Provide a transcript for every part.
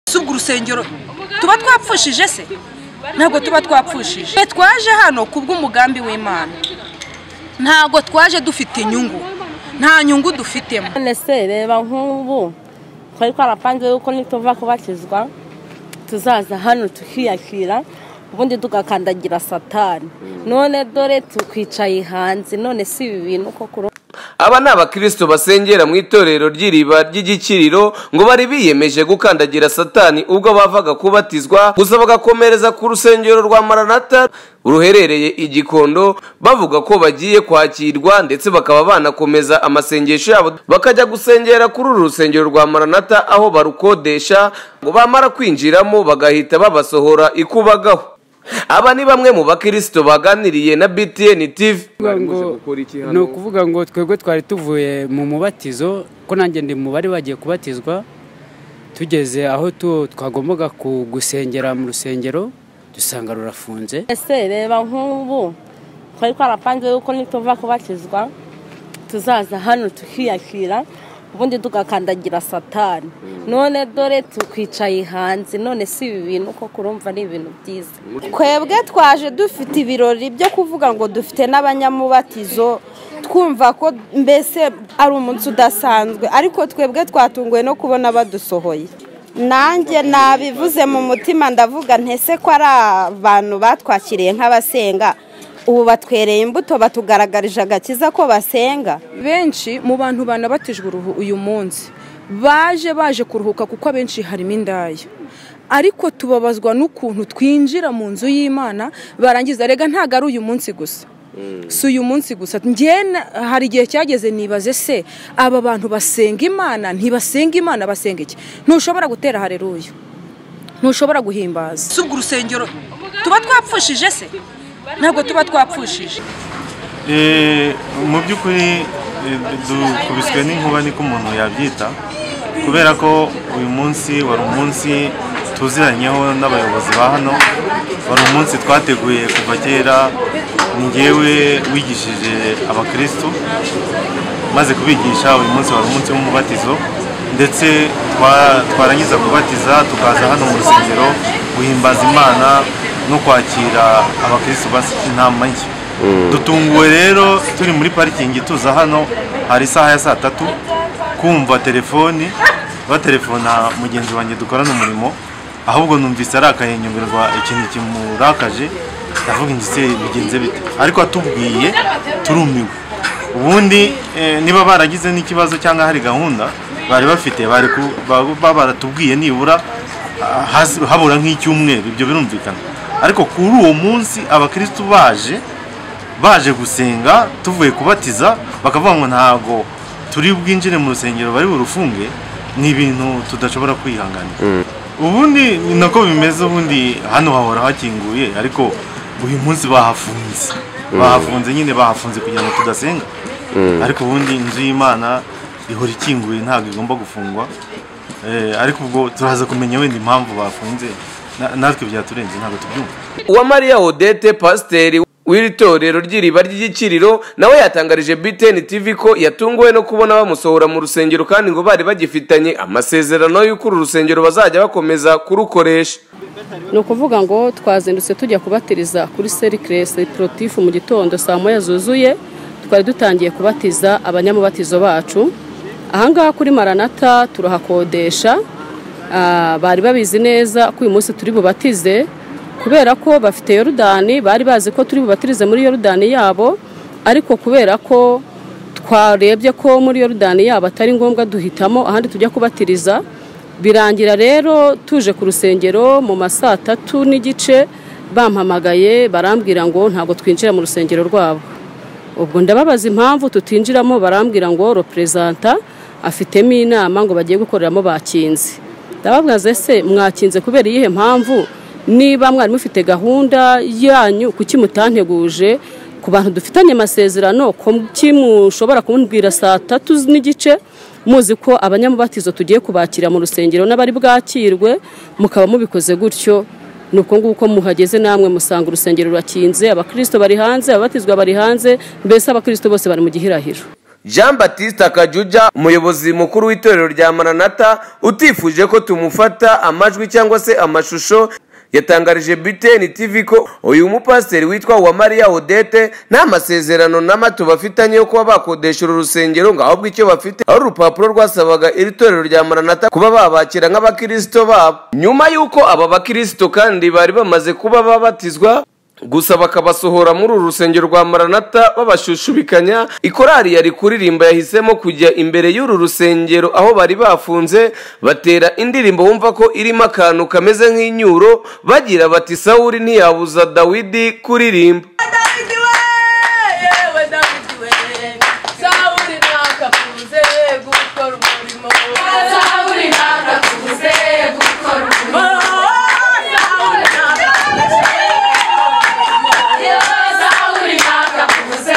si ubwo urusengero tuba twapfushije se ntabwo tuba twapfushije Twe twaje hano ku bw'umugambi w'imana ntabwo twaje dufite inyungu nta nyungu dufitemo none se reba nk'ubu twari twarapanze yuko nituva kubatizwa tuzaza hano tukiyakira ubundi tugakandagira satani none dore tukwicaye hanze none si ibi bintu koko aba ni abakristo basengera mu itorero ry'iriba ry'igikiriro ngo bari biyemeje gukandagira satani ubwo bavaga kubatizwa gusa bagakomereza ku rusengero rwa maranata ruherereye igikondo bavuga ko bagiye kwakirwa ndetse bakaba banakomeza amasengesho yabo bakajya gusengera kuri uru rusengero rwa maranata aho barukodesha ngo bamara kwinjiramo bagahita babasohora ikubagaho aba ni bamwe mu bakristo baganiriye na btn tv ni ukuvuga ngo twebwe twari tuvuye mu mubatizo ko nanjye ndi mu bari bagiye kubatizwa tugeze aho twagombaga gusengera mu rusengero dusanga rurafunze ese reba nk'ubu twari twarapanze yuko nituva kubatizwa tuzaza hano tukiyakira ubundi tugakandagira satani none dore tukwicaye hanze none si ibi bintu koko urumva ni ibintu byiza twebwe twaje dufite ibirori byo kuvuga ngo dufite n'abanyamubatizo twumva ko mbese ari umunsi udasanzwe ariko twebwe twatunguwe no kubona badusohoye nanjye nabivuze mu mutima ndavuga ntese ko ari abantu batwakiriye nk'abasenga ubu batwereye imbuto batugaragarije agakiza ko basenga benshi mu bantu banabatijwe uruhu uyu munsi baje baje kuruhuka kuko abenshi harimo indaya ariko tubabazwa n'ukuntu twinjira mu nzu y'imana barangiza rega ntabwo ari uyu munsi gusa si uyu munsi gusa njyena hari igihe cyageze nibaze se aba bantu basenga imana ntibasenga imana basenga iki ntushobora gutera hareruya ntushobora guhimbaza si ubwo urusengero tuba twapfushije se ntabwo tuba twapfushije mu by'ukuri dukubiswe n'inkuba niko umuntu yabyita kubera ko uyu munsi wari umunsi tuziranyeho n'abayobozi ba hano wari umunsi twateguye kuva kera ngewe wigishije abakirisitu maze kubigisha uyu munsi wari umunsi w'umubatizo ndetse twarangiza kubatiza tukaza hano mu rusengero guhimbaza imana no kwakira abakirisitu bafite inama nshya dutunguwe rero turi muri parikingi tuza hano hari isaha ya saa tatu kumva telefoni batelefona mugenzi wanjye dukorana umurimo ahubwo numvise arakayenyumirwa ikintu kimurakaje ndavuga ingise bigenze bite ariko atubwiye turumiwe ubundi niba baragize n'ikibazo cyangwa hari gahunda bari bafite bari baratubwiye nibura habura nk'icyumweru ibyo birumvikana ariko kuri uwo munsi abakirisitu baje baje gusenga tuvuye kubatiza bakavuga ngo ntabwo turi bwinjire mu rusengero bari burufunge ni ibintu tudashobora kwihanganira ubundi ni nako bimeze ubundi hano hahora hakinguye ariko uyu munsi bahafunze bahafunze nyine bahafunze kugira ngo tudasenga ariko ubundi inzu y'imana ihora ikinguye ntabwo igomba gufungwa ariko ubwo turaza kumenya wenda impamvu bafunze natwe byaturenze ntabwo tubyumva uwamariya odete pasiteri w'iri torero ry'iriba ry'igikiriro nawe yatangarije btn tv ko yatunguwe no kubona bamusohora mu rusengero kandi ngo bari bagifitanye amasezerano y'uko uru rusengero bazajya bakomeza kurukoresha ni ukuvuga ngo twazindutse tujya kubatiriza kuri serikiresi porotifu mu gitondo saa moya zuzuye twari dutangiye kubatiza abanyamubatizo bacu ahangaha kuri maranata turahakodesha bari babizi neza ko uyu munsi turi bubatize kubera ko bafite yorudani bari bazi ko turi bubatirize muri yorudani yabo ariko kubera ko twarebye ko muri yorudani yabo atari ngombwa duhitamo ahandi tujya kubatiriza birangira rero tuje ku rusengero mu ma saa tatu n'igice bampamagaye barambwira ngo ntabwo twinjira mu rusengero rwabo ubwo ndababaza impamvu tutinjiramo barambwira ngo roperezanta afitemo inama ngo bagiye gukoreramo bakinze ndababwaze se mwakinze kubera iyihe mpamvu niba mwari mufite gahunda yanyu kuki mutanteguje ku bantu dufitanye amasezerano kuki mushobora kumbwira saa tatu n'igice muzi ko abanyamubatizo tugiye kubakira mu rusengero n'abari bwakirwe mukaba mubikoze gutyo ni uko nguko muhageze namwe musanga urusengero rurakinze abakirisito bari hanze ababatizwa bari hanze mbese abakirisito bose bari mu gihirahiro jean batiste kajuja umuyobozi mukuru w'itorero rya maranata utifuje ko tumufata amajwi cyangwa se amashusho yatangarije biteni tv ko uyu mupasiteri witwa uwamariya odete nta masezerano n'amato bafitanye yo kuba bakodesha uru rusengero ngo ahubwo icyo bafite ari urupapuro rwasabaga iri torero rya maranata kuba babakira nk'abakirisito babo nyuma y'uko aba bakirisito kandi bari bamaze kuba babatizwa gusa bakabasohora muri uru rusengero rwa maranata babashushubikanya ikorari yari kuririmba yahisemo kujya imbere y'uru rusengero aho bari bafunze batera indirimbo bumva ko irimo akantu kameze nk'inyuro bagira bati sawuri ntiyabuza dawidi kuririmba Dawidi we yewe Dawidi we Sawuli ntakakuze gukora umurimo Sawuli ntakakuze gukora umurimo Sawuli ntakakuze Sawuli ntakakuze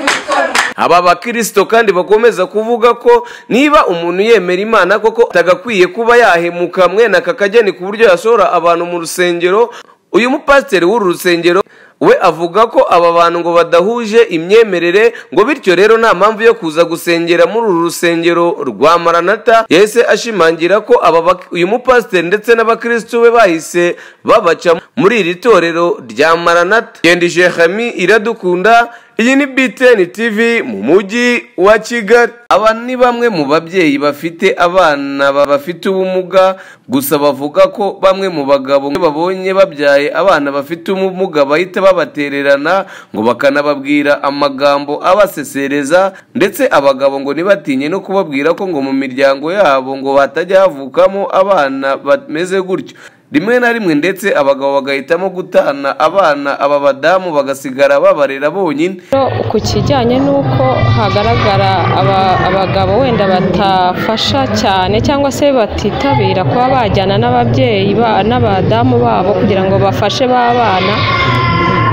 gukora umurimo aba bakirisito kandi bakomeza kuvuga ko niba umuntu yemera imana koko atagakwiye kuba yahemuka mwene aka kageni ku buryo yashora abantu mu rusengero uyu mupasiteri w'uru rusengero we avuga ko aba bantu ngo badahuje imyemerere ngo bityo rero nta mpamvu yo kuza gusengera muri uru rusengero rwa maranata yahise ashimangira ko aba bak- uyu mupasiteri ndetse n'abakirisitu be bahise babaca muri iri torero rya maranata genda ijehami iradukunda iyi ni BTN TV mu mujyi wa Kigali. Aba ni bamwe mu babyeyi bafite abana ba- bafite ubumuga, gusa bavuga ko bamwe mu bagabo babonye babyaye abana bafite ubumuga bahita babatererana ngo bakanababwira amagambo abasesereza, ndetse abagabo ngo ntibatinye no kubabwira ko ngo mu miryango yabo ngo hatajya havukamo abana bameze gutyo rimwe na rimwe ndetse abagabo bagahitamo gutana abana aba badamu bagasigara babarera bonyine Rero ku kijyanye n'uko hagaragara aba- abagabo wenda batafasha cyane cyangwa se batitabira kuba bajyana n'ababyeyi ba- n'abadamu babo kugira ngo bafashe ba bana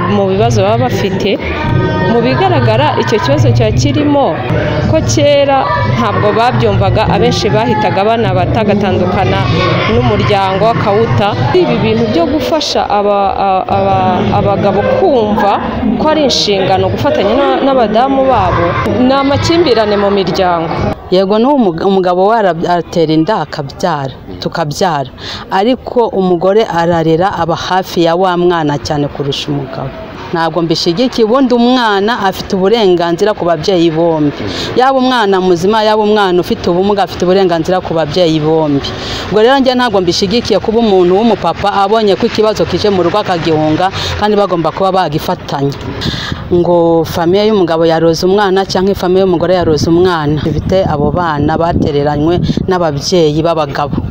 mu bibazo baba bafite mu bigaragara icyo kibazo cya kirimo ko kera ntabwo babyumvaga abenshi bahitaga banabata agatandukana n'umuryango akawuta ibi bintu byo gufasha aba- a- aba- abagabo kumva ko ari inshingano gufatanya n'a- n'abadamu babo ni amakimbirane mu miryango yego n'ubu umug- umugabo we ara- aratera inda akabyara tukabyara ariko umugore ararera aba hafi ya wa mwana cyane kurusha umugabo ntabwo mbishigikiye ubundi umwana afite uburenganzira ku babyeyi bombi yaba umwana muzima yaba umwana ufite ubumuga afite uburenganzira ku babyeyi bombi ubwo rero njye ntabwo mbishigikiye kuba umuntu w'umupapa abonye ko ikibazo kije mu rugo akagihunga kandi bagomba kuba bagifatanya ngo famiye y'umugabo yaroze umwana cyangwa famiye y'umugore yaroze umwana bifite abo bana batereranywe n'ababyeyi b'abagabo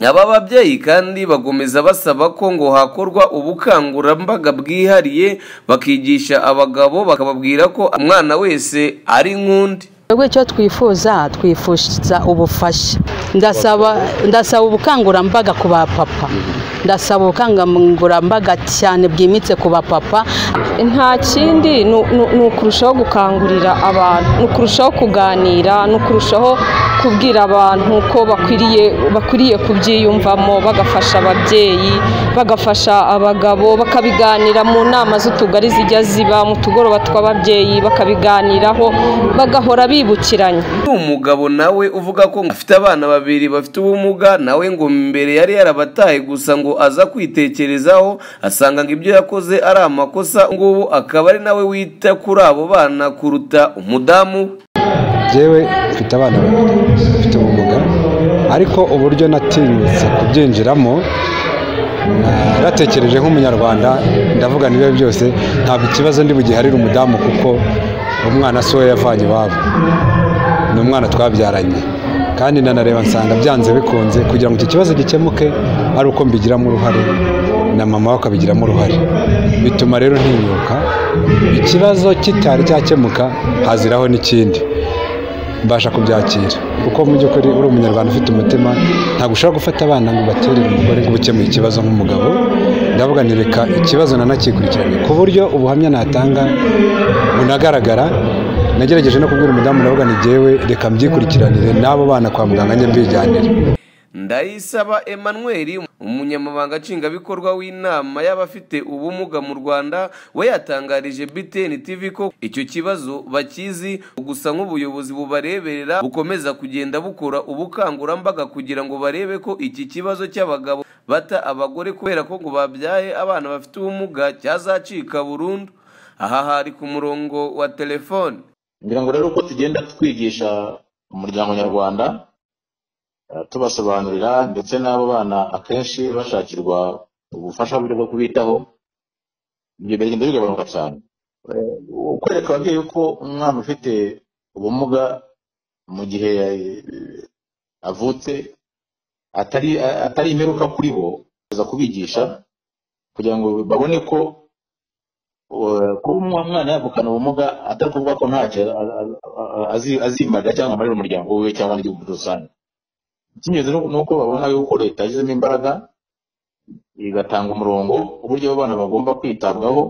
aba babyeyi kandi bakomeza basaba ko ngo hakorwa ubukangurambaga bwihariye bakigisha abagabo bakababwira ko umwana wese ari nk'undi twebwe icyo twifuza twifuza ubufasha ndasaba ndasaba ubukangurambaga ku bapapa ndasaba ubukangurambaga cyane bwimbitse ku bapapa nta kindi ni ni- ni ukurushaho gukangurira abantu ni ukurushaho kuganira ni ukurushaho kubwira abantu ko bakwiriye bakwiriye kubyiyumvamo bagafasha ababyeyi bagafasha abagabo bakabiganira mu nama z'utugari zijya ziba mu tugoroba tw'ababyeyi bakabiganiraho bagahora bibukiranye umugabo nawe uvuga ko afite abana babiri bafite ubumuga nawe ngo mbere yari yarabataye gusa ngo aza kwitekerezaho asanga ngo ibyo yakoze ari amakosa ngubu akaba ari nawe wita kuri abo bana kuruta umudamu we. yewe mfite abana babiri bafite ubumuga ariko uburyo natinyutse kubyinjiramo naratekereje nk'umunyarwanda ndavuga niba byose ntabwo ikibazo ndi bugiharire umudamu kuko umwana si we yavanye iwabo ni umwana twabyaranye kandi nanareba nsanga byanze bikunze kugira ngo icyo kibazo gikemuke ari uko mbigiramo uruhare na mama we akabigiramo uruhare bituma rero ntinyuka ikibazo kitari cyakemuka haziraho n'ikindi mbasha kubyakira kuko mu by'ukuri uri umunyarwanda ufite umutima ntabwo ushobora gufata abana ngo ubaterere umugore ngo ukemuye ikibazo nk'umugabo ndavuga ni reka ikibazo nanakikurikirane ku buryo ubuhamya natanga bunagaragara nagerageje no kubwira umudamu ndavuga ni jyewe reka mbyikurikirane n'abo bana kwa muganga njye mbijyanire ndayisaba emmanuel umunyamabanga nshingwabikorwa w'inama y'abafite ubumuga mu rwanda we yatangarije btn tv ko icyo kibazo bakizi gusa nk'ubuyobozi bubareberera bukomeza kugenda bukora ubukangurambaga kugira ngo barebe ko iki kibazo cy'abagabo bata abagore kubera ko ngo babyaye abana bafite ubumuga cyazacika burundu aha hari ku murongo wa telefone ngira ngo rero uko tugenda twigisha umuryango nyarwanda tubasobanurira ndetse n'abo bana akenshi bashakirwa ubufasha buryo bwo kubitaho ibyo biragenda bigabanuka cyane kwereka ababyeyi ko umwana ufite ubumuga mu gihe avutse atari atari imperuka kuri bo kuza kubigisha kugira ngo babone ko kuba umwana yavukana ubumuga atari kuvuga ko ntacyo azimarira cyangwa amarira umuryango we cyangwa n'igihugu muri rusange icy'ingenzi ni uko babona yuko leta yashyizemo imbaraga igatanga umurongo uburyo abana bagomba kwitabwaho